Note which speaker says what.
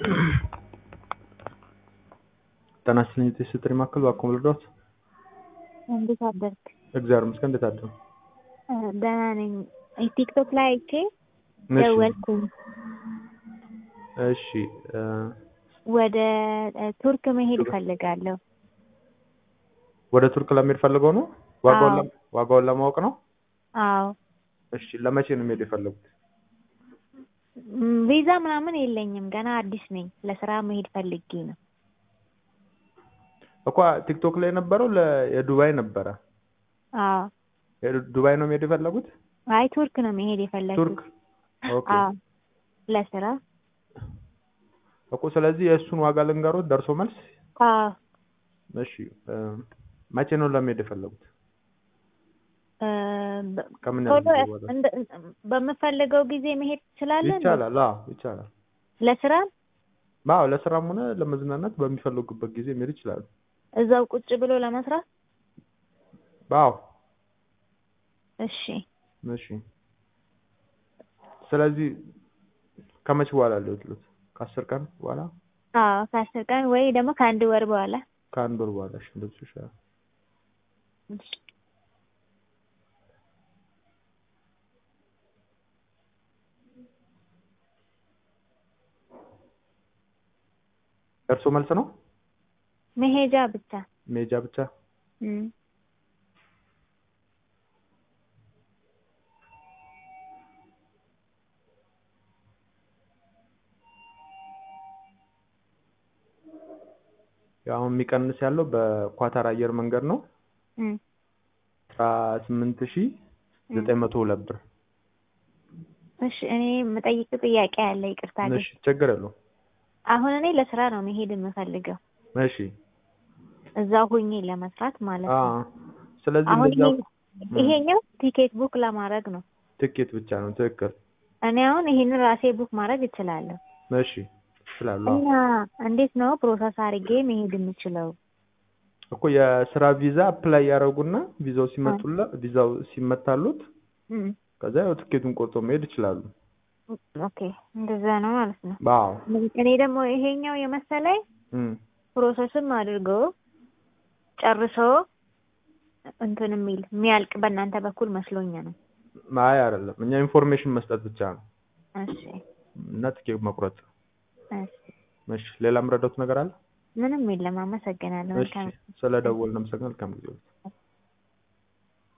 Speaker 1: ጤና ይስጥልኝ የጥሪ ማዕከል እባክዎ ልርዳዎት?
Speaker 2: እንዴት አደርክ?
Speaker 1: እግዚአብሔር ይመስገን እንዴት አደሩ?
Speaker 2: ደህና ነኝ። ቲክቶክ ላይ አይቼ
Speaker 1: እሺ
Speaker 2: ደወልኩኝ።
Speaker 1: እሺ እ
Speaker 2: ወደ ቱርክ መሄድ እፈልጋለሁ።
Speaker 1: ወደ ቱርክ ለመሄድ ፈልገው ነው? ዋጋውን
Speaker 2: አዎ።
Speaker 1: ለም- ዋጋውን ለማወቅ ነው?
Speaker 2: አዎ
Speaker 1: እሺ ለመቼ ነው መሄድ የፈለጉት?
Speaker 2: ም፣ ቪዛ ምናምን የለኝም ገና አዲስ ነኝ። ለስራ መሄድ ፈልጌ ነው።
Speaker 1: እኮ ቲክቶክ ላይ የነበረው ለ የዱባይ ነበረ።
Speaker 2: አዎ
Speaker 1: የዱ- ዱባይ ነው መሄድ የፈለጉት?
Speaker 2: አይ ቱርክ ነው መሄድ የፈለግኩት።
Speaker 1: ቱርክ ኦኬ።
Speaker 2: አዎ ለስራ
Speaker 1: እኮ ስለዚህ የእሱን ዋጋ ልንገሮት ደርሶ መልስ።
Speaker 2: አዎ
Speaker 1: እሺ እ መቼ ነው ለመሄድ የፈለጉት?
Speaker 2: እ፣ በ-
Speaker 1: ከምን ያህል
Speaker 2: ቶሎ
Speaker 1: ጊዜ በኋላ?
Speaker 2: እንደ በምፈልገው ጊዜ መሄድ ትችላለህ? እንዴ?
Speaker 1: ይቻላል። አዎ ይቻላል።
Speaker 2: ለስራ
Speaker 1: አዎ ለስራም ሆነ ለመዝናናት በሚፈልጉበት ጊዜ መሄድ ይችላሉ።
Speaker 2: እዛው ቁጭ ብሎ ለመስራት?
Speaker 1: አዎ
Speaker 2: እሺ
Speaker 1: እሺ። ስለዚህ ከመቼ በኋላ ሊወጥሉት? ከአስር ቀን በኋላ
Speaker 2: አዎ ከአስር ቀን ወይ ደግሞ ከአንድ ወር በኋላ
Speaker 1: ከአንድ ወር በኋላ እሺ፣ እንደሱ ይሻላል።
Speaker 2: እሺ።
Speaker 1: እርሶ መልስ ነው
Speaker 2: መሄጃ ብቻ
Speaker 1: መሄጃ ብቻ?
Speaker 2: እም።
Speaker 1: ያው አሁን የሚቀንስ ያለው በኳታር አየር መንገድ ነው
Speaker 2: እም።
Speaker 1: አስራ ስምንት ሺህ ዘጠኝ መቶ ሁለት ብር።
Speaker 2: እሺ እኔ የምጠይቅ ጥያቄ አለ። ይቅርታ ግን
Speaker 1: እሺ ችግር የለውም።
Speaker 2: አሁን እኔ ለስራ ነው መሄድ የምፈልገው
Speaker 1: እሺ
Speaker 2: እዛው ሆኜ ለመስራት ማለት
Speaker 1: አ
Speaker 2: ነው።
Speaker 1: ስለዚህ
Speaker 2: አሁን
Speaker 1: እንደዚያው
Speaker 2: ይሄ- ይሄኛው ቲኬት ቡክ ለማድረግ ነው።
Speaker 1: ትኬት ብቻ ነው። ትክክል።
Speaker 2: እኔ አሁን ይሄንን ራሴ ቡክ ማድረግ እችላለሁ።
Speaker 1: እሺ ይችላሉ። አዎ።
Speaker 2: እና እንዴት ነው ፕሮሰስ አድርጌ መሄድ የምችለው?
Speaker 1: እኮ የስራ ቪዛ አፕላይ ያደረጉና ቪዛው ሲመጡላ ቪዛው ሲመታሉት
Speaker 2: እም።
Speaker 1: ከዛ ያው ትኬቱን ቆርጦ መሄድ ይችላሉ።
Speaker 2: ኦኬ እንደዛ ነው ማለት ነው።
Speaker 1: አዎ
Speaker 2: እኔ ደግሞ ይሄኛው የመሰለኝ
Speaker 1: እም
Speaker 2: ፕሮሰስም አድርጎ ጨርሶ እንትን የሚል የሚያልቅ በእናንተ በኩል መስሎኝ ነው።
Speaker 1: አይ አይደለም። እኛ ኢንፎርሜሽን መስጠት ብቻ ነው
Speaker 2: እሺ
Speaker 1: እና ትኬት መቁረጥ።
Speaker 2: እሺ
Speaker 1: እሺ ሌላ የምረዳት ነገር አለ?
Speaker 2: ምንም የለም። አመሰግናለሁ።
Speaker 1: እሺ
Speaker 2: መልካም
Speaker 1: ስለ ደወልን አመሰግናለሁ። መልካም ጊዜ